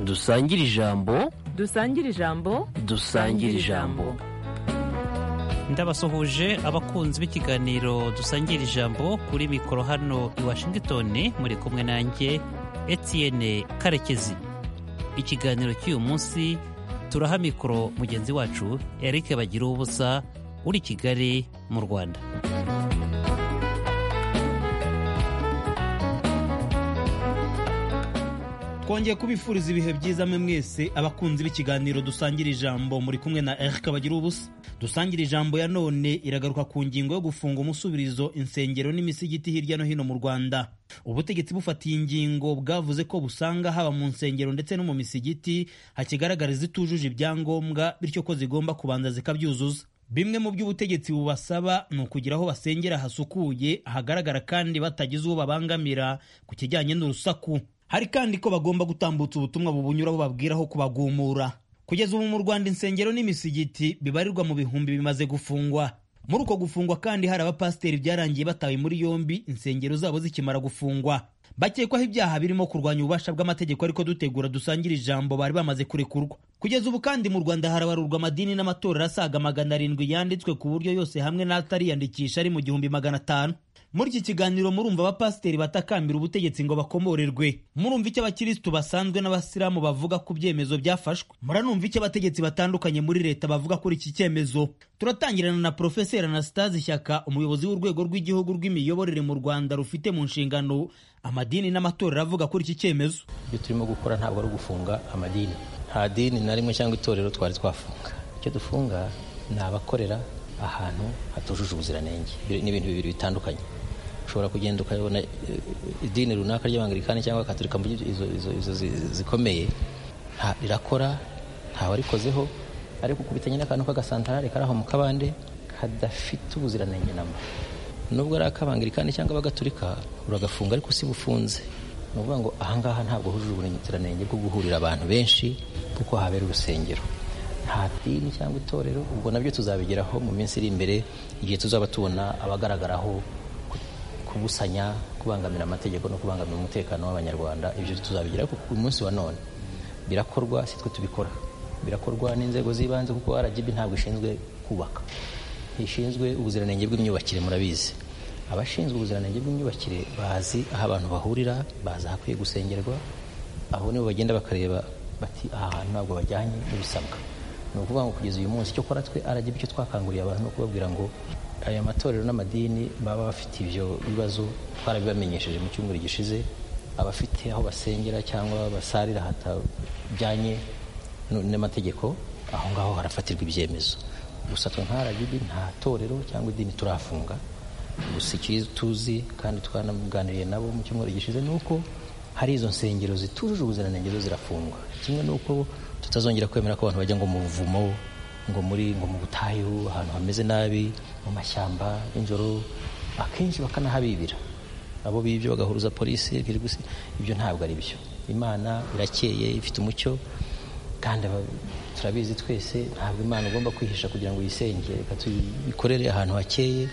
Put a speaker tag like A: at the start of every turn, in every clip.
A: dusangire ijambo
B: dusangire ijambo
A: dusangire ijambo
C: ndabasuhuje abakunzi b'ikiganiro dusangira ijambo kuri mikoro hano i washington muri kumwe nanjye etienne karekezi ikiganiro cy'uyu munsi turaha mikoro mugenzi wacu eric bagira ubusa uri kigali mu rwanda
D: twongeye kubifuriza ibihe byiza mwe mwese abakunzi b'ikiganiro dusangira ijambo muri kumwe na eric bagira ubusa dusangira ijambo ya none iragaruka ku ngingo yo gufunga umusubirizo insengero n'imisigiti hirya no hino mu rwanda ubutegetsi bufatiye ingingo bwavuze ko busanga haba mu nsengero ndetse no mu misigiti hakigaragara izitujuje ibyangombwa bityo ko zigomba kubanza zikabyuzuza bimwe mu by'ubutegetsi bubasaba ni ukugira aho basengera hasukuye hagaragara kandi batagize uwo babangamira ku kijyanye n'urusaku hari kandi ko bagomba gutambutsa ubutumwa bubunyuraho babwiraho kubagumura kugeza ubu mu rwanda insengero n'imisigiti bibarirwa mu bihumbi bimaze gufungwa muri uko gufungwa kandi hari abapasiteri byarangiye batawe muri yombi insengero zabo zikimara gufungwa bakekwaho ibyaha birimo kurwanya ububasha bw'amategeko ariko dutegura dusangira ijambo bari bamaze kurekurwa kugeza ubu kandi mu rwanda harabarurwa amadini n'amatorero asaga magana arindwi yanditswe ku buryo yose hamwe n'atariyandikisha ari mu gihumbi magana atanu muri iki kiganiro murumva abapasiteri batakambira ubutegetsi ngo bakomorerwe murumva icyo abakirisitu basanzwe n'abasilamu bavuga ku byemezo byafashwe muranumva icyo abategetsi batandukanye muri leta bavuga kuri iki cyemezo turatangirana na porofeseri anasitazi shyaka umuyobozi w'urwego rw'igihugu rw'imiyoborere mu rwanda rufite mu nshingano amadini n'amatorero avuga kuri iki cyemezo
E: ibyo turimo gukora ntabwo ari ugufunga amadini nta dini na rimwe cyangwa itorero twari twafunga icyo dufunga ni abakorera ahantu hatujuje ubuziranenge ni ibintu bibiri bitandukanye ushobora kugenda ukabona idini runaka ry'abangalikani cyangwa katorika izo zikomeye rirakora ntawarikozeho ariko ukubitanye n'akantu k'agasantarare kari aho mu kabande kadafite ubuziranenge namba nubwo ari ak'abangalikani cyangwa abagaturika uragafunga ariko si bufunze ni ukuvuga ngo ahangaha ntabwo hujuje ubuziranenge bwo guhurira abantu benshi kuko habera urusengero nta dini cyangwa itorero ubwo nabyo tuzabigeraho mu minsi iri imbere igihe tuzaba tubona abagaragaraho kubusanya kubangamira amategeko no kubangamira umutekano w'abanyarwanda ibyo tuzabigira kuko uyu munsi wa none birakorwa si twe tubikora birakorwa n'inzego z'ibanze kuko RGB ntabwo ishinzwe kubaka ishinzwe ubuziranenge bw'imyubakire murabizi abashinzwe ubuziranenge bw'imyubakire bazi aho abantu bahurira bazi ahakwiye gusengerwa aho nibo bagenda bakareba bati aha hantu ntabwo bajyanye n'ibisabwa ni ukuvuga ngo kugeza uyu munsi icyo kora twe RGB icyo twakanguriye abantu ni ukubabwira ngo aya matorero n'amadini baba bafite ibyo bibazo twarabibamenyesheje mu cyumweru gishize abafite aho basengera cyangwa basarira hatajyanye n'amategeko aho ngaho harafatirwa ibyemezo gusa twe nka RGB nta torero cyangwa idini turafunga gusa icyo tuzi kandi twanamuganiriye nabo mu cyumweru gishize ni uko hari izo nsengero zitujuje ubuziranenge zo zirafungwa kimwe n'uko tutazongera kwemera ko abantu bajya ngo mu buvumo ngo muri ngo mu butayu ahantu hameze nabi mu mashyamba nijoro akenshi bakanahabibira abo bibye bagahuruza polisi ibyo ntabwo ari byo imana irakeye ifite umucyo kandi turabizi twese ntabwo imana igomba kwihisha kugira ngo yisenge reka tuyikorere ahantu hakeye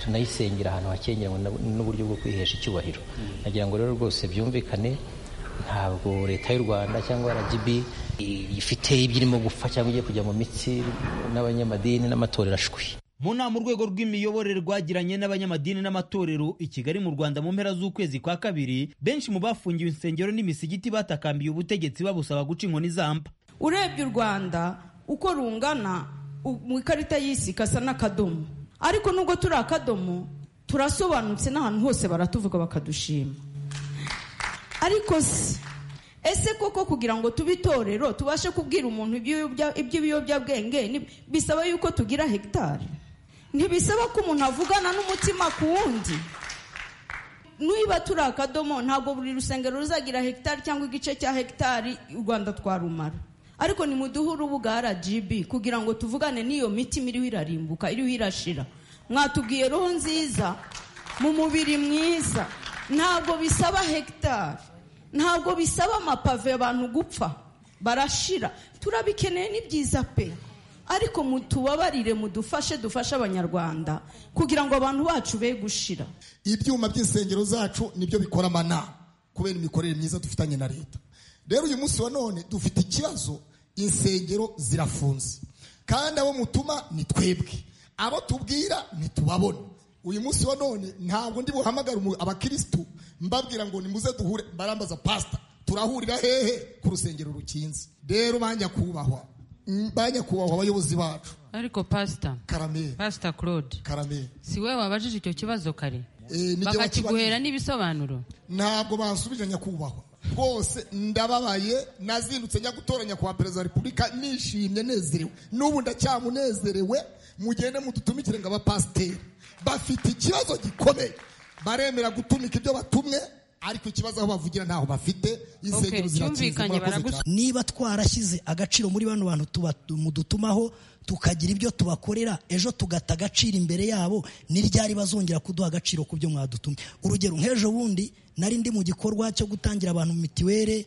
E: tunayisengera ahantu hakeye n'uburyo bwo kwihesha icyubahiro nagira ngo rero rwose byumvikane ntabwo leta y'u rwanda cyangwa rgb ifite ibyo irimo gupfa cyangwa igiye kujya mu mitsi n'abanyamadini n'amatorero ashwi
D: mu nama urwego rw'imiyoborere rwagiranye n'abanyamadini n'amatorero i kigali mu rwanda mu mpera z'ukwezi kwa kabiri benshi mu bafungiwe insengero n'imisigiti batakambiye ubutegetsi babusaba guca inkoni zamba
F: urebye u rwanda uko rungana mu ikarita y'isi gasa n'akadomo ariko nubwo turi akadomo turasobanutse n'ahantu hose baratuvuga bakadushima ariko se ese koko kugira ngo tube itorero tubashe kubwira umuntu iby'ibiyobyabwenge bisaba yuko tugira hegitari ntibisaba ko umuntu avugana n'umutima ku wundi niba turi akadomo ntabwo buri rusengero ruzagira hegitari cyangwa igice cya hegitari u rwanda twarumara ariko nimuduhe urubuga rgb kugira ngo tuvugane n'iyo mitima iriho irarimbuka iriho irashira mwatubwiye roho nziza mu mubiri mwiza ntabwo bisaba hegitari ntabwo bisaba amapave abantu gupfa barashira turabikeneye ni byiza pe ariko mutubabarire mudufashe dufashe abanyarwanda kugira ngo abantu bacu be gushira
G: ibyuma by'insengero zacu nibyo bikora amana kubera imikorere myiza dufitanye na leta
B: rero uyu munsi wa none dufite ikibazo insengero zirafunze kandi abo mutuma ni twebwe abo tubwira ntitubabona uyu munsi wa none ntabwo ndi buhamagara umu- abakirisitu mbabwira ngo nimuze duhure barambaza pasita turahurira hehe ku rusengero rukinze rero ba nyakubahwa mm, ba nyakubahwa abayobozi bacu
G: ariko pasita
B: karameri
G: pasita claude
B: karameri
G: si we wabajije icyo kibazo kare
B: Eh, nijye
G: bakakiguhera
B: wakibajije.
G: n'ibisobanuro
B: ntabwo bansubije nyakubahwa rwose ndababaye nazindutse njya gutora nyakubahwa perezida wa repubulika nishimye nezerewe n'ubu ndacyamunezerewe mugende mudutumikire ngo abapasiteri bafite ikibazo gikomeye baremera gutumika ibyo batumwe ariko ikibazo aho bavugira ntaho bafite
G: Okay,
B: insengero zirakinze
G: cyumvikanye
B: murakoze cyane
G: baragusubira
H: niba twarashyize agaciro muri bano bantu tuba- mudutumaho tukagira ibyo tubakorera ejo tugata agaciro imbere yabo ni ryari bazongera kuduha agaciro ku byo mwadutumye urugero nk'ejo bundi nari ndi mu gikorwa cyo gutangira abantu mitiwere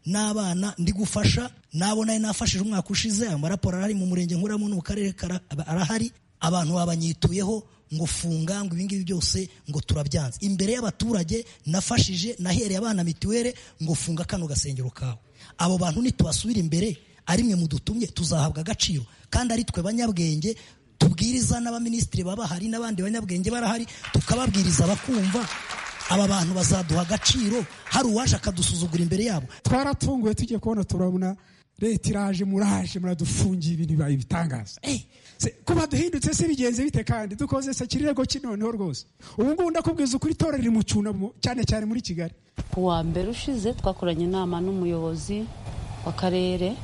H: n'abana ndi gufasha nabo nari nafashije umwaka ushize ayo maraporo arahari mu murenge nkuramo no mu karere kara- aba- arahari abantu babanyituyeho ngo funga ngo ibingibi byose ngo turabyanze imbere y'abaturage nafashije nahereye abana mitiwere ngo funga kano gasengero kawe abo bantu nitubasubira imbere ari mwe mudutumye tuzahabwa agaciro kandi ari twe banyabwenge tubwiriza n'abaminisitiri baba bahari n'abandi banyabwenge barahari tukababwiriza bakumva aba bantu bazaduha agaciro hari uwaje akadusuzugura imbere yabo
I: twaratunguwe tugiye kubona turabona leta iraje muraje muradufungiye ibintu bibaye ibitangaza Eh, se- kuba duhindutse se bigenze bite kandi dukoze se kirego kinoneho rwose ubu ngubu ndakubwiza ukuri itora riri mu cyunamo cyane cyane muri kigali
J: kuwa mbere ushize twakoranye inama n'umuyobozi w'akarere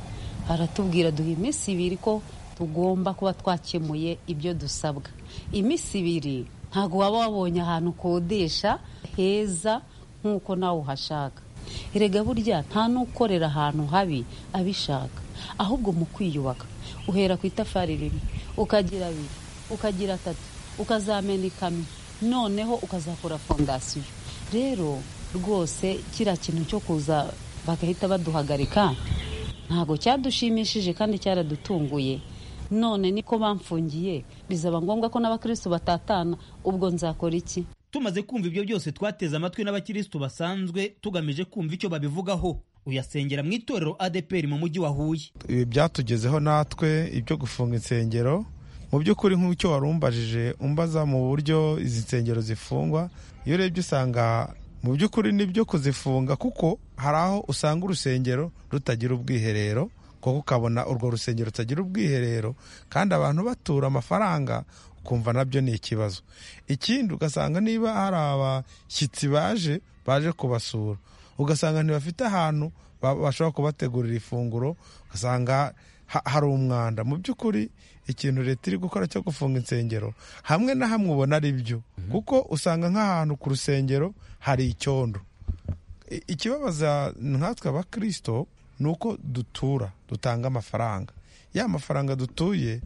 J: aratubwira duha iminsi ibiri ko tugomba kuba twakemuye ibyo dusabwa iminsi ibiri ntabwo waba wabonye ahantu ukodesha heza nk'uko nawe uhashaka erega burya nta n'ukorera ahantu habi abishaka ahubwo mu kwiyubaka uhera ku itafari rimwe ukagira abiri ukagira atatu ukazamena ikamyo noneho ukazakora fondasiyo rero rwose kiriya kintu cyo kuza bagahita baduhagarika ntabwo cyadushimishije kandi cyaradutunguye none niko bamfungiye bizaba ngombwa ko n'abakristo batatana ubwo nzakora iki
D: tumaze kumva ibyo byose twateze amatwi n'abakirisitu basanzwe tugamije kumva icyo babivugaho uyasengera mu itorero adeperi mu mujyi wa huye
K: ibi byatugezeho natwe ibyo gufunga insengero mu by'ukuri nk'icyo wari umbajije umbaza mu buryo izi nsengero zifungwa iyo urebye usanga mu by'ukuri nibyo kuzifunga kuko hari aho usanga urusengero rutagira ubwiherero kuko ukabona urwo rusengero rutagira ubwiherero kandi abantu batura amafaranga ukumva nabyo ni ikibazo ikindi ugasanga niba hari abashyitsi baje baje kubasura ugasanga ntibafite ahantu ba- bashobora kubategurira ifunguro ugasanga ha- hari umwanda mu by'ukuri ikintu leta iri gukora cyo gufunga insengero hamwe na hamwe ubona ari byo kuko usanga nk'ahantu ku rusengero hari icyondo I- ikibabaza nkatwe abakristo ni uko dutura dutanga amafaranga ya mafaranga dutuye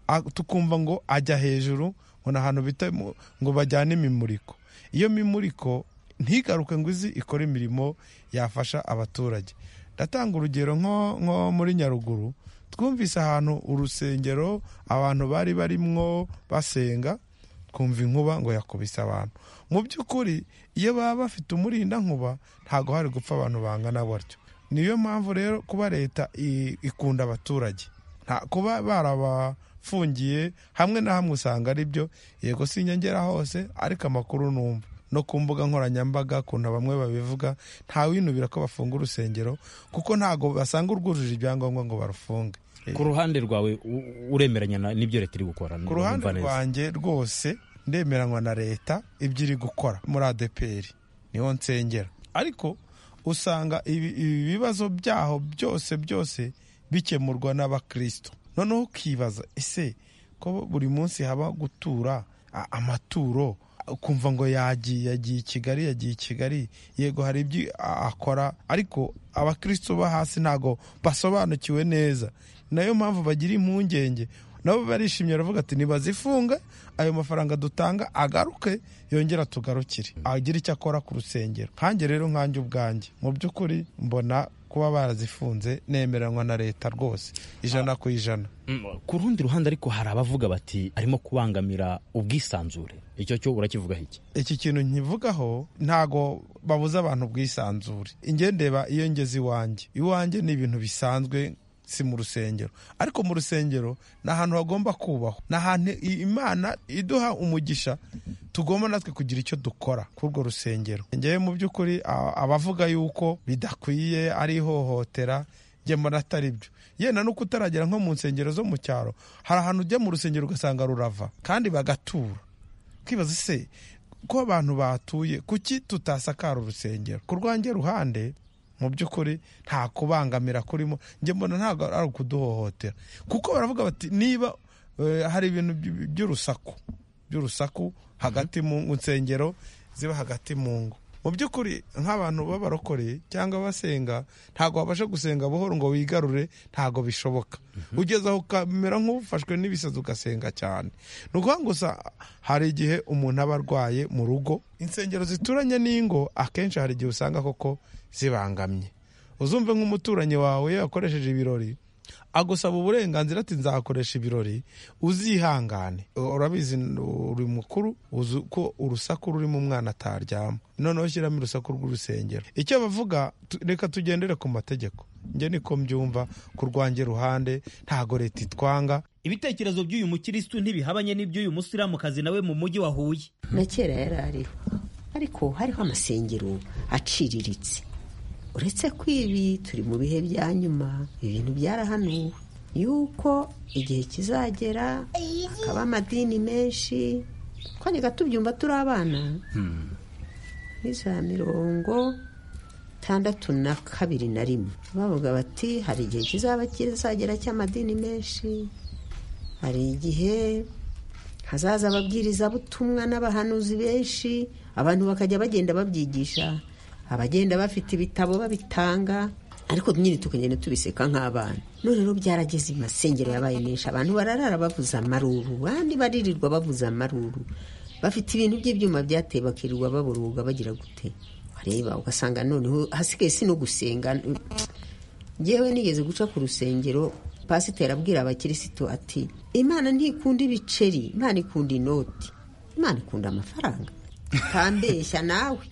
K: a- tukumva ngo ajya hejuru ngo ni ahantu bita mu- ngo bajyane imimuriko iyo mimuriko ntigaruke ngo izi ikore imirimo yafasha abaturage ndatanga urugero nko nko muri nyaruguru twumvise ahantu urusengero abantu bari barimwo basenga twumva inkuba ngo yakubise abantu mu by'ukuri iyo baba bafite umurinda nkuba ntabwo hari gupfa abantu bangana batyo niyo mpamvu rero kuba leta i- ikunda abaturage nta kuba barabafungiye hamwe na hamwe usanga ari byo yego si inyongera hose ariko amakuru numva no ku mbuga nkoranyambaga kuntu bamwe babivuga ntawinubira ko bafunga urusengero kuko ntabwo basanga urwujuje ibyangombwa ngo barufunge
L: ku ruhande rwawe u- uremeranya na- n'ibyo leta iri gukora
K: ku ruhande
L: Numva neza.
K: rwanjye rwose ndemeranywa na leta ibyo iri gukora muri adeperi niho nsengera ariko usanga ibi ibi bibazo byaho byose byose bikemurwa n'abakristo noneho ukibaza ese ko buri munsi haba gutura a- amaturo ukumva ngo yagiye yagiye i kigali yagiye i kigali yego hari ibyo a- akora ariko abakristo bo hasi ntabwo basobanukiwe neza nayo mpamvu bagira impungenge nabo barishimye baravuga ati nibazifunge ayo mafaranga dutanga agaruke yongera tugarukire agire icyo akora ku rusengero nkanjye rero nkanjye ubwanjye mu by'ukuri mbona kuba barazifunze nemeranywa na leta rwose ijana ku ijana
L: ku rundi ruhande ariko hari abavuga bati arimo kubangamira ubwisanzure icyo cyo urakivugaho iki
K: iki kintu nkivugaho ntago babuza abantu ubwisanzure ingendeba iyo ngeze iwanjye iwanjye ni ibintu bisanzwe si mu rusengero ariko mu rusengero ni ahantu hagomba kubahwa ni ahantu i- imana iduha umugisha tugomba natwe kugira icyo dukora kuri urwo rusengero ngewe mu by'ukuri a- abavuga yuko bidakwiye ari ihohotera njye mbona atari byo yenda nuko utaragera nko mu nsengero zo mu cyaro hari ahantu ujya mu rusengero ugasanga rurava kandi bagatura kwibaza se ko abantu batuye kuki tutasakara urusengero ku rwanjye ruhande mu by'ukuri nta kubangamira kurimo njye mbona ntabwo ari ukuduhohotera kuko baravuga bati niba eh, hari ibintu by- by'urusaku by'urusaku hagati mu ngo nsengero ziba hagati mu ngo mu by'ukuri nk'abantu b'abarokore cyangwa abasenga ntabwo babasha gusenga buhoro ngo wigarure ntabwo bishoboka ugeze aho ukamera nk'ufashwe n'ibisazi ugasenga cyane ni ukuvuga ngo gusa hari igihe umuntu aba arwaye mu rugo insengero zituranye n'ingo akenshi hari igihe usanga koko zibangamye uzumve nk'umuturanyi wawe iyo yakoresheje ibirori agusaba uburenganzira ati nzakoresha ibirori uzihangane urabizi uri mukuru uzi ko urusaku rurimo umwana ataryama noneho ushyiramo urusaku rw'urusengero icyo bavuga tu- reka tugendere ku mategeko njye niko mbyumva ku rwanjye ruhande ntago leta itwanga
D: ibitekerezo by'uyu mukirisitu ntibihabanye n'iby'uyu musilamukazi nawe mu mujyi wa huye
M: na kera yari ariho ariko hariho amasengero aciriritse uretse ko ibi turi mu bihe bya nyuma ibintu byarahanuwe yuko igihe kizagera hakaba amadini menshi twajyaga tubyumva turi abana muri za mirongo itandatu na kabiri na rimwe bavuga bati hari igihe kizaba kizagera cy'amadini menshi hari igihe hazaza ababwirizabutumwa n'abahanuzi benshi abantu bakajya bagenda babyigisha abagenda bafite ibitabo babitanga ariko nyine tukagenda tubiseka nk'abana none rero byarageze amasengero yabaye menshi abantu bararara bavuza amaruru abandi baririrwa bavuza amaruru bafite ibintu by'ibyuma byateye bakirirwa baburuga bagira gute wareba ugasanga noneho hasigaye si no gusenga ngewe nigeze guca ku rusengero pasiteri abwira abakirisitu ati imana ntikunda ibiceri imana ikunda inoti imana ikunda amafaranga utambeshya nawe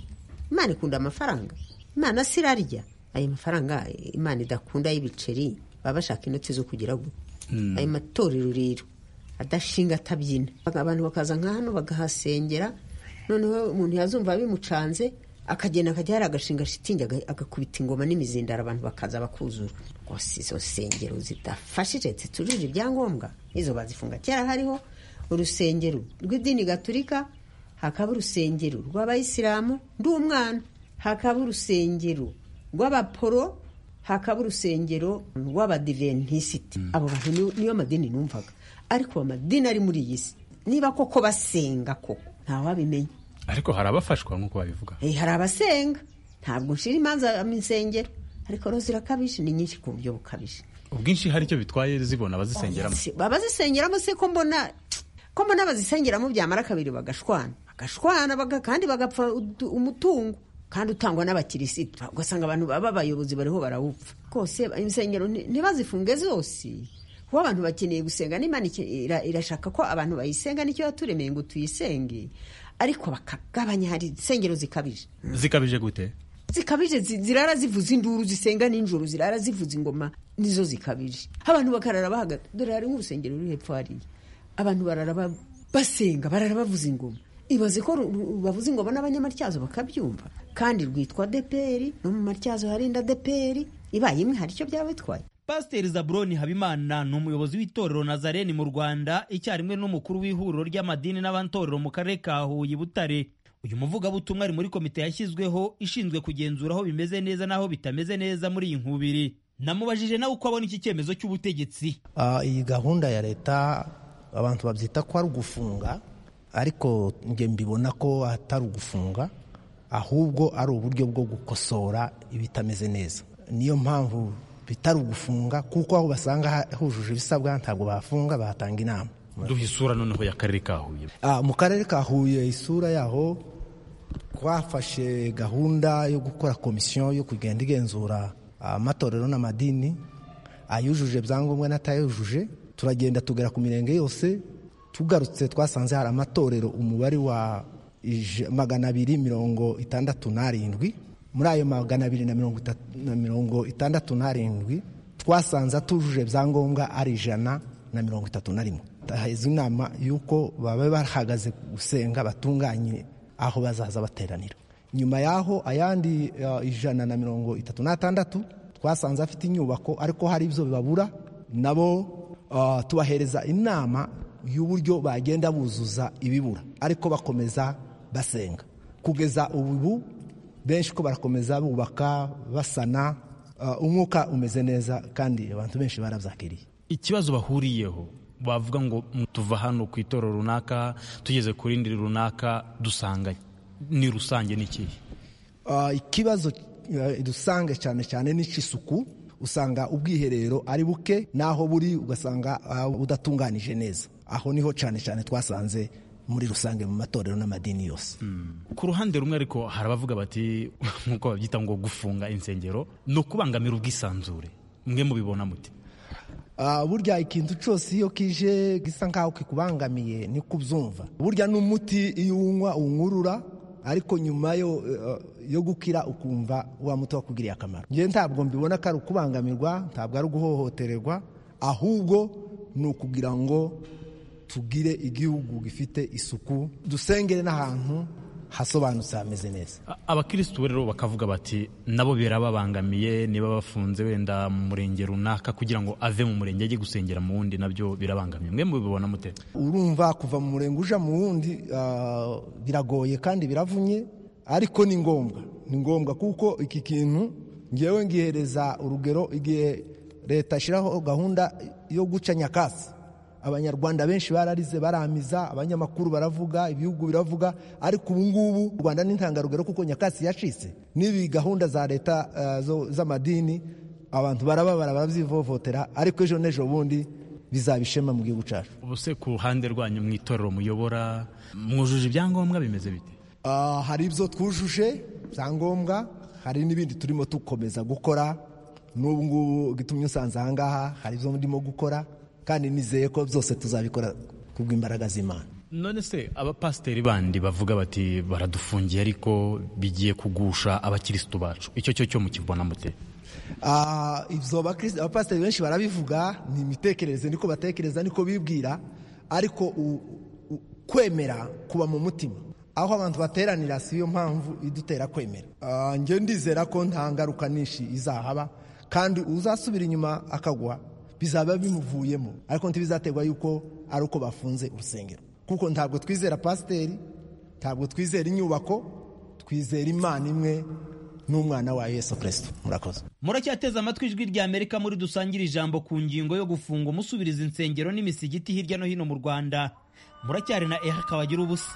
M: imana ikunda amafaranga imana si irarya ayo mafaranga imana idakunda y'ibiceri baba bashaka inoti zo kugira ngo ayo matorero rero adashinga atabyina abantu bakaza nka hano bagahasengera noneho umuntu yazumva bimucanze akagenda akajya hari agashinga shitingi aga- agakubita ingoma n'imizindaro abantu bakaza bakuzura rwose izo nsengero zidafashije zitujuje ibyangombwa izo bazifunga kera hariho urusengero rw'idini gaturika hakaba urusengero rw'abayisilamu ndi umwana hakaba urusengero rw'abaporo hakaba urusengero rw'abadiventisiti abo bantu ni- niyo madini numvaga ariko amadini ari muri iyi si niba koko basenga koko ntawabimenya
N: ariko hari abafashwa nk'uko babivuga
M: Eh, hari abasenga ntabwo nshira imanza mu insengero ariko rero zirakabije ni nyinshi ku buryo bukabije
N: ubwinshi hari icyo bitwaye zibona abazisengeramo
M: Si- abazisengeramo se ko mbona ko mbona abazisengeramo byamara kabiri bagashwana bagashwana baga- kandi bagapfa udu- umutungo kandi utangwa n'abakirisitu ugasanga abantu baba abayobozi bariho barawupfa rwose insengero nti- ntibazifunge zose kuko abantu bakeneye gusenga n'imana ike- ira- irashaka ko abantu bayisenga nicyo yaturemeye ngo tuyisenge ariko bakagabanya hari insengero zikabije
N: zikabije gute
M: zikabije zi- zirara zivuza induru zisenga nijoro zirara zivuza ingoma nizo zikabije abantu bakarara bahagaze dore hari nk'urusengero ruri hepfo hariya abantu barara ba- basenga barara bavuza ingoma ibaze ko ru- ru- bavuza ingoma n'abanyamatyazo bakabyumva kandi rwitwa deperi no mu matyazo harinda deperi ibaye imwe hari icyo byaba bitwaye
D: pasiteri zaburoni habimana ni umuyobozi w'itorero nazareni mu rwanda icyarimwe n'umukuru w'ihuriro ry'amadini n'abatorero mu karere ka huye butare uyu muvugabutumwa ari muri komite yashyizweho ishinzwe kugenzura aho bimeze neza n'aho bitameze neza muri iyi nkubiri namubajije nawe uko abona iki cyemezo cy'ubutegetsi
O: Ah, iyi gahunda ya leta abantu babyita ko ari ugufunga ariko njye mbibona ko atari ugufunga ahubwo ari uburyo bwo gukosora ibitameze neza niyo mpamvu bitari ugufunga kuko aho basanga hujuje ibisabwa ntabwo bafunga bahatanga inama
L: duha isura noneho y'akarere ka huye
O: Ah, mu karere ka huye isura yaho twafashe gahunda yo gukora komisiyo yo kugenda igenzura amatorero n'amadini ayujuje ibyangombwa n'atayujuje turagenda tugera ku mirenge yose tugarutse twasanze hari amatorero umubare wa ij- magana abiri mirongo itandatu n'arindwi muri ayo magana abiri na mirongo itatu- na mirongo itandatu n'arindwi twasanze atujuje ibyangombwa ari ijana na mirongo itatu na rimwe hahezwa inama y'uko baba bahagaze gusenga batunganye aho bazaza bateranira nyuma y'aho ayandi eh, ijana na mirongo itatu n'atandatu twasanze afite inyubako ariko hari ibyo bibabura nabo eh, tubahereza inama y'uburyo bagenda buzuza ibibura ariko bakomeza basenga kugeza ubu benshi ko barakomeza bubaka basana eh, umwuka umeze neza kandi abantu benshi barabyakiriye
L: ikibazo bahuriyeho bavuga ngo "Mm, tuva hano ku itorero runaka tugeze ku rindi runaka dusanganye ni rusange ni ikihe
O: Ah, ikibazo eh, dusange cyane cyane n'icy'isuku usanga ubwiherero ari buke n'aho buri ugasanga ah, budatunganije neza aho niho cyane cyane twasanze muri rusange mu matorero n'amadini yose
L: ku ruhande rumwe ariko hari abavuga bati nk'uko babyita ngo gufunga insengero ni ukubangamira ubwisanzure mwe mubibona muti
O: Ah, burya ikintu cyose iyo kije gisa nkaho kikubangamiye ni kubyumva burya n'umuti iyo uwunywa uwunyurura ariko nyuma yo, eh, yo gukira ukumva wa muti wakugiriye akamaro njyewe ntabwo mbibona ko ari ukubangamirwa ntabwo ari uguhohotererwa ahubwo ni ukugira ngo tugire igihugu gifite isuku dusengere n'ahantu hasobanutse hameze neza
L: abakirisitu rero bakavuga bati nabo birababangamiye niba bafunze wenda mu murenge runaka kugira ngo ave mu murenge ajye gusengera mu wundi nabyo birabangamiye mwe mubibona mute
O: urumva kuva mu murenge ujya mu wundi ah, biragoye kandi biravunye ariko ni ngombwa ni ngombwa kuko iki kintu ngewe ngihereza urugero igihe leta ishyiraho gahunda yo guca nyakatsi abanyarwanda benshi bararize baramiza abanyamakuru baravuga ibihugu biravuga ariko ubu ngubu u rwanda ni intangarugero kuko nyakatsi yacitse n'ibi gahunda za leta ah, zo- z'amadini abantu barababara barabyivovotera ariko ejo n'ejo bundi bizaba ishema mu gihugu cyacu
L: ubuse ku ruhande rwanyu mu itorero muyobora mwujuje ibyangombwa bimeze bite
O: Ah, hari ibyo twujuje byangombwa hari n'ibindi turimo dukomeza gukora n'ubu ngubu gitumye usanze aha ngaha hari ibyo ndimo gukora kandi nizeye ko byose tuzabikora ku bw'imbaraga z'imana
L: none se abapasiteri bandi bavuga bati baradufungiye ariko bigiye kugusha abakirisitu bacu icyo cyo cyo mukibona mute
O: Ah, ibyo abakirisi- abapasiteri benshi barabivuga ni imitekerereze niko batekereza niko bibwira ariko u- u- kwemera kuba mu mutima aho abantu bateranira si yo mpamvu idutera kwemera Ah, njye ndizera ko nta ngaruka nyinshi izahaba kandi uzasubira inyuma akagwa bizaba bimuvuyemo ariko ntibizaterwa yuko ari uko bafunze urusengero kuko ntabwo twizera pasiteri ntabwo twizera inyubako twizera imana imwe n'umwana wa yesu kirisito murakoze
D: muracyateze amatwi ijwi rya amerika muri dusangire ijambo ku ngingo yo gufunga umusubiriza insengero n'imisigiti hirya no hino mu rwanda muracyari na eha kabagira ubusa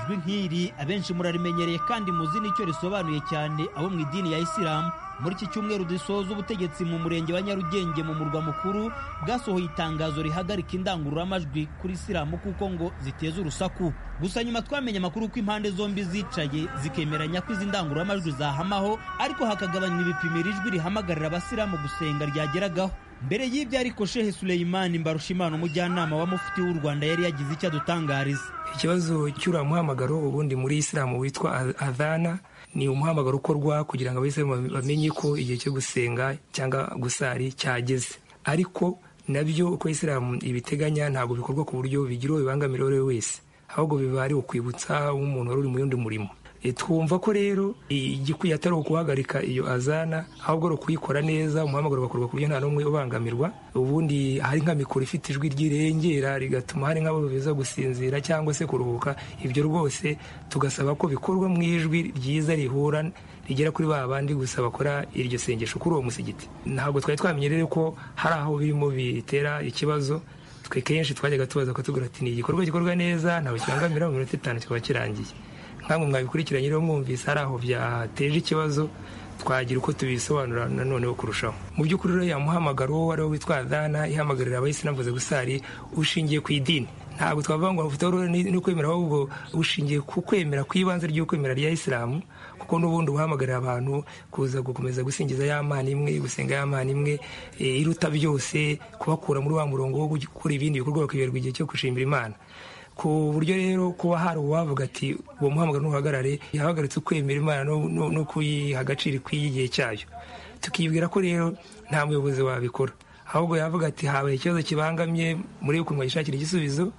D: ijwi nk'iri abenshi murarimenyereye kandi muzi n'icyo risobanuye cyane abo mu idini ya isilamu muri iki cyumweru dusoza ubutegetsi mu murenge wa nyarugenge mu murwa mukuru bwasohoye itangazo rihagarika indangururamajwi kuri isilamu kuko ngo ziteza urusaku gusa nyuma twamenye amakuru ko impande zombi zicaye zikemeranya ko izi ndangururamajwi zahamaho ariko hakagabanywa ibipimira ijwi rihamagarira abasilamu gusenga ryageragaho Mbere y'ibyo ariko Shehe Suleimani Mbarushimana umujyanama wa mufti w'u Rwanda yari yagize icyo adutangariza
P: ikibazo cy'uriya muhamagaro ubundi muri isilamu witwa adh- adhana ni umuhamagaro ukorwa kugira ngo abisilamu bam- bamenye ko igihe cyo gusenga cyangwa gusari cyageze ariko nabyo uko isilamu ibiteganya ntabwo bikorwa ku buryo bigira uwo bibangamira uwo ari we wese ahubwo biba ari ukwibutsa nk'umuntu wari uri mu yundi murimo E, twumva ko rero igikwiye atari ukuhagarika iyo azana ahubwo ari ukuyikora neza umuhamagaro ugakorwa ku buryo nta n'umwe ubangamirwa ubundi hari nka mikoro ifite ijwi ryirengera rigatuma hari nk'abo biza gusinzira cyangwa se kuruhuka ibyo rwose tugasaba ko bikorwa mu ijwi ryiza rihura rigera kuri ba bandi gusa bakora iryo sengesho kuri uwo musigiti ntabwo twari twamenye rero ko hari aho birimo bitera ikibazo twe kenshi twajyaga tubaza ko tugura ati ni igikorwa gikorwa neza ntawe kibangamira mu minota itanu kikaba kirangiye nkamwe mwabikurikiranye rero mwumvise hari aho byateje ikibazo twagira uko tubisobanura nanoneho kurushaho mu by'ukuri rero yamuhamagara uwo ari we witwa dana ihamagarira abayisilamu kuza gusari ushingiye ku idini ntabwo twavuga ngo amafoto ni ukwemera ahubwo ushingiye ku kwemera ku ibanze ry'ukwemera rya isilamu kuko n'ubundi uhamagarira abantu kuza gukomeza gusingiza ya mana imwe gusenga ya mana imwe eh, iruta byose kubakura muri wa murongo wo gukora ibindi bikorwa bakiberwa igihe cyo gushimira imana ku buryo rero kuba hari uwavuga ati uwo muhamagaro ntuhagarare yahagaritse ukwemera imana no- no no kuyiha agaciro ikwiye igihe cyayo tukibwira ko rero nta muyobozi wabikora ahubwo yavuga ati habaye ikibazo kibangamye murebe ukuntu wayishakira igisubizo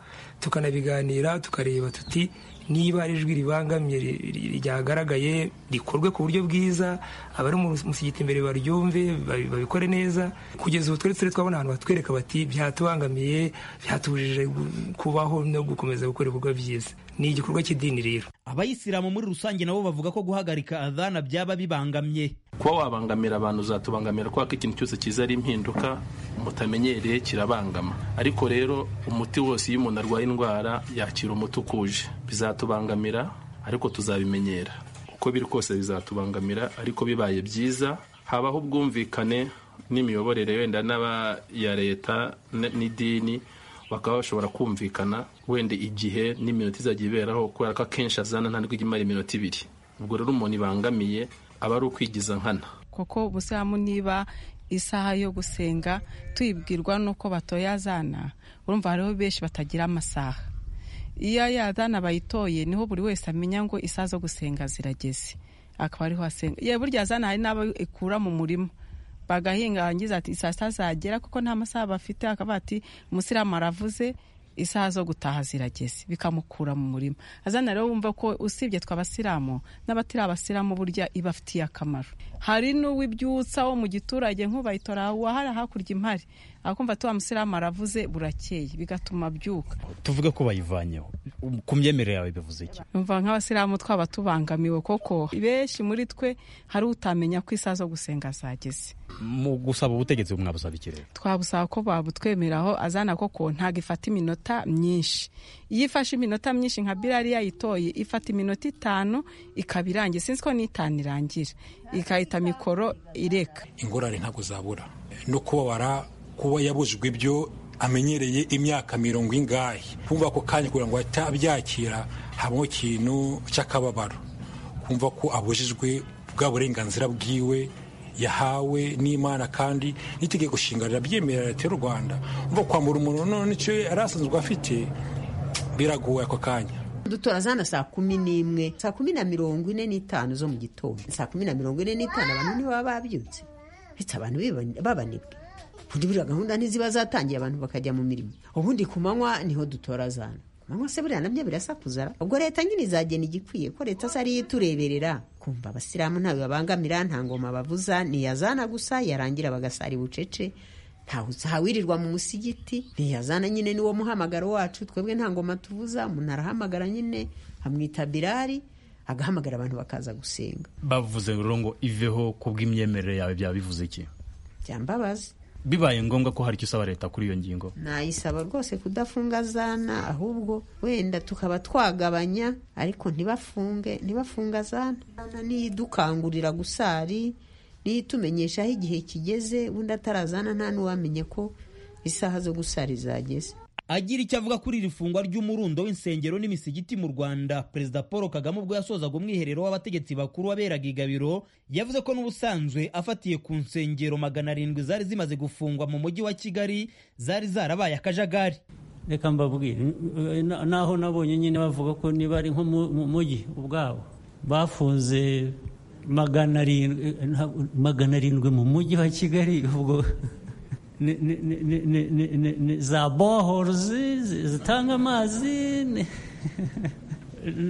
P: tukanabiganira tukareba tuti niba ari ijwi ribangamye ri- ri- ryagaragaye rikorwe ku buryo bwiza abari mu musigiti imbere baryumve babi- babikore neza kugeza ubu twari turi twabona ahantu batwereka bati byatubangamiye byatubujije gu- kubaho no gukomeza gukora ibikorwa byiza ni igikorwa cy'idini rero
D: abayisilamu muri rusange nabo bavuga ko guhagarika adhana byaba bibangamye
Q: kuba wabangamira abantu uzatubangamira kubera ko ikintu cyose cyiza ari impinduka mutamenyereye kirabangama ariko rero umuti wose iyo umuntu arwaye indwara yakira umuti ukuje bizatubangamira ariko tuzabimenyera uko biri kose bizatubangamira ariko bibaye byiza habaho ubwumvikane n'imiyoborere wenda n'aba ya leta n- n'idini bakaba bashobora kumvikana wenda igihe n'iminota izajya iberaho kubera ko akenshi azana ntabwo ijya imara iminota ibiri ubwo rero umuntu ibangamiye aba ari ukwigiza nkana
R: kuko ubusilamu niba isaha yo gusenga tuyibwirwa n'uko batoya azana urumva hariho benshi batagira amasaha iyo yazana bayitoye niho buri wese amenya ngo isaha zo gusenga zirageze akaba ariho asenga ye burya azana hari n'abo ikura mu murima bagahinga hangiza ati saa sita zagera kuko nta masaha bafite akaba ati umusilamu aravuze isaha zo gutaha zirageze bikamukura mu murima azana rero wumva ko usibye tw'abasilamu n'abatiri abasilamu burya iba afitiye akamaro hari n'uw'ibyutsa wo mu giturage nk'ubayitora wahara hakurya impari akumva tuwa musilamu aravuze burakeye bigatuma abyuka
N: tuvuge ko bayivanyeho ku myemerere yawe bivuze iki
R: numva nk'abasilamu twaba tubangamiwe koko benshi muri twe hari utamenya ko isaha zo gusenga zageze
N: mu gusaba ubutegetsi mwabusaba ikirere
R: twabusaba ko babutwemeraho azana koko ntabwo ifata iminota myinshi iyo ifashe iminota myinshi nka birari yayitoye ifata iminota itanu ikaba irangiye sinzi ko n'itanu irangira ikahita mikoro ireka
S: ingorane ntabwo zabura no kubabara kuba yabujijwe ibyo amenyereye imyaka mirongo ingahe kumva ako kanya kugira ngo ahite abyakira habamo ikintu cy'akababaro kumva ko abujijwe bwa burenganzira bwiwe yahawe n'imana kandi n'itegeko nshinga rirabyemerera leta y'u rwanda umva kwambura umuntu none icyo yari asanzwe afite biragoye ako kanya
M: dutora zana saa kumi n'imwe saa kumi na mirongo ine n'itanu zo mu gitondo saa kumi na mirongo ine n'itanu abantu ntibaba babyutse ndetse abantu biba- babanebwe ubundi buriya gahunda ntiziba zatangiye abantu bakajya mu mirimo ubundi ku manywa niho dutora zana ku manywa se buriya nabyo birasakuzara ubwo leta nyine izagena igikwiye ko leta se ariyo itureberera kumva abasilamu ntawe babangamira nta ngoma bavuza ni iya zana gusa yarangira bagasara bucece ntawirirwa mu musigiti ntiyazana nyine niwo muhamagaro wacu twebwe nta ngoma tuvuza umuntu arahamagara nyine amwita birari agahamagara abantu bakaza gusenga
N: bavuze rero ngo iveho ku bw'imyemerere yawe byaba bivuze iki
M: byambabazi
N: bibaye ngombwa ko hari icyo usaba leta kuri iyo ngingo
M: nayisaba rwose kudafunga zana ahubwo wenda tukaba twagabanya ariko ntibafunge ntibafunga zana Zana niyo idukangurira gusari niyo itumenyesha aho igihe kigeze ubundi atarazana nta n'uwamenye ko isaha zo gusari zageze
D: agira icyo avuga kuri iri fungwa ry'umurundo w'insengero n'imisigiti mu rwanda perezida paul kagame ubwo yasozaga umwiherero w'abategetsi bakuru waberaga igabiro yavuze ko n'ubusanzwe afatiye ku nsengero magana arindwi zari zimaze gufungwa mu mujyi wa kigali zari zarabaye akajagari
T: reka mbabwire n- n- naho nabonye nyine bavuga ko niba ari nko mu mu mujyi ubwabo bafunze magana arindwi eh, ntabwo- magana arindwi mu mujyi wa kigali ubwo ni- ni- ni- ni- ni- ni- ni- ni za bohorozi zitanga amazi ni-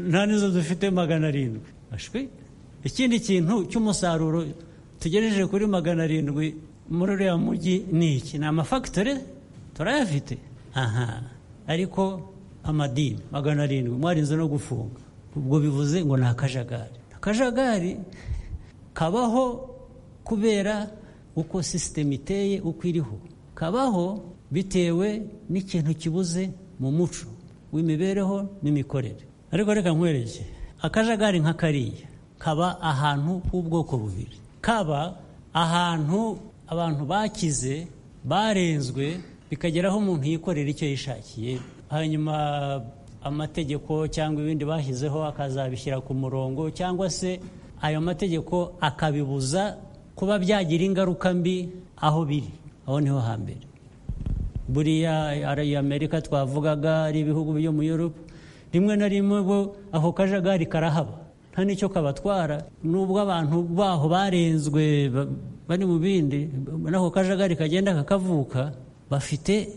T: nta n'izo dufite magana arindwi ashwi ikindi kintu cy'umusaruro tugejeje kuri magana arindwi muri uriya mujyi ni iki ni amafagitore turayafite aha ariko amadini magana arindwi mwarinze no gufunga ubwo bivuze ngo ni akajagari akajagari kabaho kubera uko sisiteme iteye uko iriho kabaho bitewe n'ikintu kibuze mu muco w'imibereho n'imikorere ariko reka nkwereke akajagari nka kariya kaba ahantu h'ubwoko bubiri kaba ahantu abantu bakize barenzwe bikageraho umuntu yikorera icyo yishakiye hanyuma amategeko cyangwa ibindi bashyizeho akazabishyira ku murongo cyangwa se ayo mategeko akabibuza kuba byagira ingaruka mbi aho biri aho niho hambere buriya ari amerika twavugaga ari ibihugu byo mu yurope rimwe na rimwe bo ako kajagari karahaba nta n'icyo kabatwara nubwo abantu baho barenzwe bari mu bindi n'ako kajagari kagenda kakavuka bafite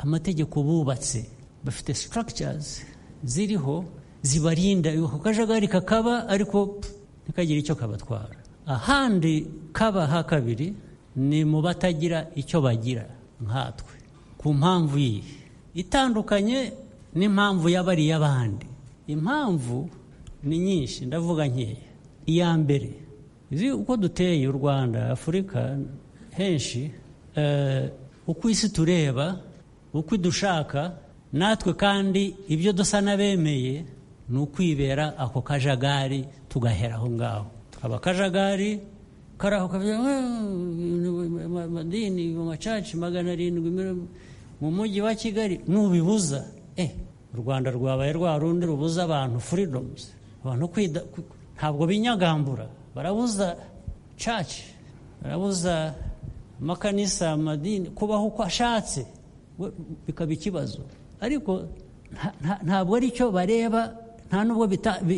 T: amategeko bubatse bafite sitaragitizi ziriho zibarinda ako kajagari kakaba ariko ntikagire icyo kabatwara ahandi kaba ha kabiri ni mu batagira icyo bagira nkatwe ku mpamvu iyi itandukanye n'impamvu y'abariya abandi impamvu ni nyinshi ndavuga nkeya iya mbere izi uko duteye u rwanda afurika henshi uko isi tureba uko idushaka natwe kandi ibyo dusa n'abemeye ni ukwibera ako kajagari tugahera aho ngaho tukaba akajagari kari aho kavuga amadini mu macaci magana arindwi mu mujyi wa kigali nubibuza eh u rwanda rwabaye rwa rundi rubuza abantu furidomuzi abantu kwida ntabwo binyagambura barabuza caci barabuza amakanisa amadini kubaho uko ashatse we bikaba ikibazo ariko ntabwo ari cyo bareba nta nubwo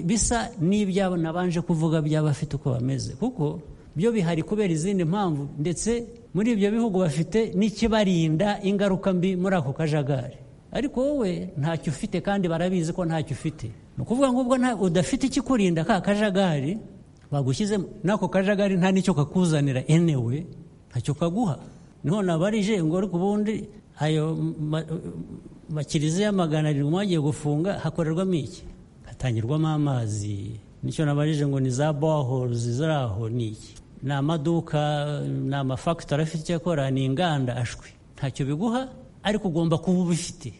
T: bisa n'ibyabo nabanje kuvuga by'abafite uko bameze kuko byo bihari kubera izindi mpamvu ndetse muri ibyo bihugu bafite n'ikibarinda ingaruka mbi muri ako kajagari ariko wowe ntacyo ufite kandi barabizi ko ntacyo ufite ni ukuvuga ngo ubwo udafite ikikurinda ka kajagari bagushyizemo n'ako kajagari nta n'icyo kakuzanira enewe ntacyo kaguha niho nabarije ngo ariko ubundi ayo makiriziya magana arindwi mwagiye gufunga hakorerwamo iki hatangirwamo amazi nicyo nabarije ngo ni za bohorozi ziraho ni iki ni amaduka ni amafagitori afite icyo akora ni inganda ashwi ntacyo biguha ariko ugomba kuba ubifite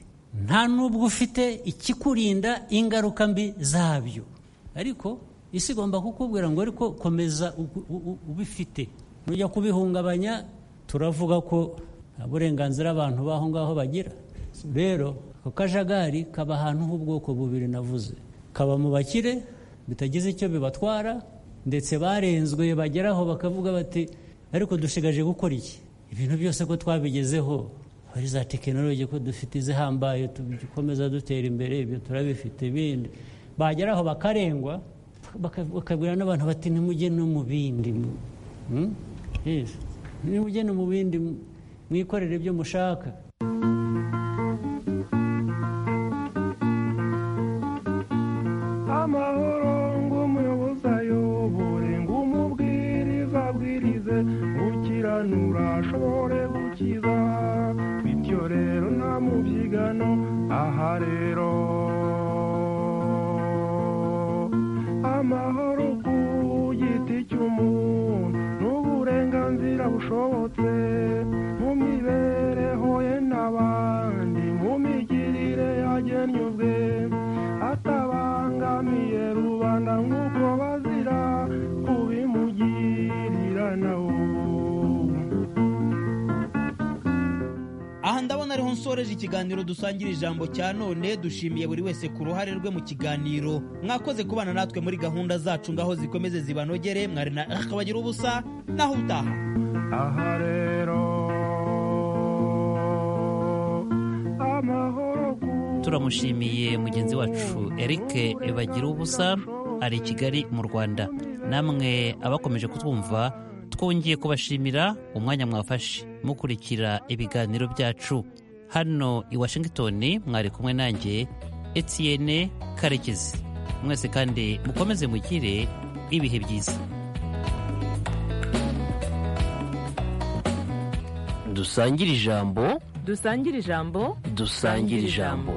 T: nta n'ubwo ufite ikikurinda ingaruka mbi zabyo ariko isi igomba kukubwira ngo ariko komeza ubifite nujya kubihungabanya turavuga ko nta burenganzira abantu b'aho ngaho bagira rero ako kajagari kaba ahantu h'ubwoko bubiri navuze kaba mu bakire bitagize icyo bibatwara ndetse barenzwe bageraho bakavuga bati ariko dushigaje gukora iki ibintu byose ko twabigezeho hari za tekinoloji ko dufite izihambaye dukomeza dutera imbere ibyo turabifite ibindi bageraho bakarengwa bakabwira n'abantu bati nimujye no mu bindi nimujye no mu bindi mwikorere ibyo mushaka
U: amahoro ng'umuyobozi ayobore ng'umubwiriza abwirize gukiranura ashobore gukiza bityo rero nta mubyigano aha rero amahoro ku giti cy'umuntu n'uburenganzira bushobotse mu mibereho ye n'abandi mu migirire yagennye ubwe atabangamiye rubanda nk'uko bazira kubimugirira nawe
D: aha ndabona ariho nsoreje ikiganiro dusangira ijambo cya none dushimiye buri wese ku ruhare rwe mu kiganiro mwakoze kubana natwe muri gahunda zacu ngaho zikomeze zibanogere mwari na akabagira ubusa naho utaha
U: aha rero amahoro
C: turamushimiye mugenzi wacu eric bagira ubusa ari i kigali mu rwanda namwe abakomeje kutwumva twongeye kubashimira umwanya mwafashe mukurikira ibiganiro byacu hano i washington mwari kumwe nanjye etiyene karekezi mwese kandi mukomeze mugire ibihe byiza
R: dusangire ijambo
A: dusangire ijambo
R: dusangire ijambo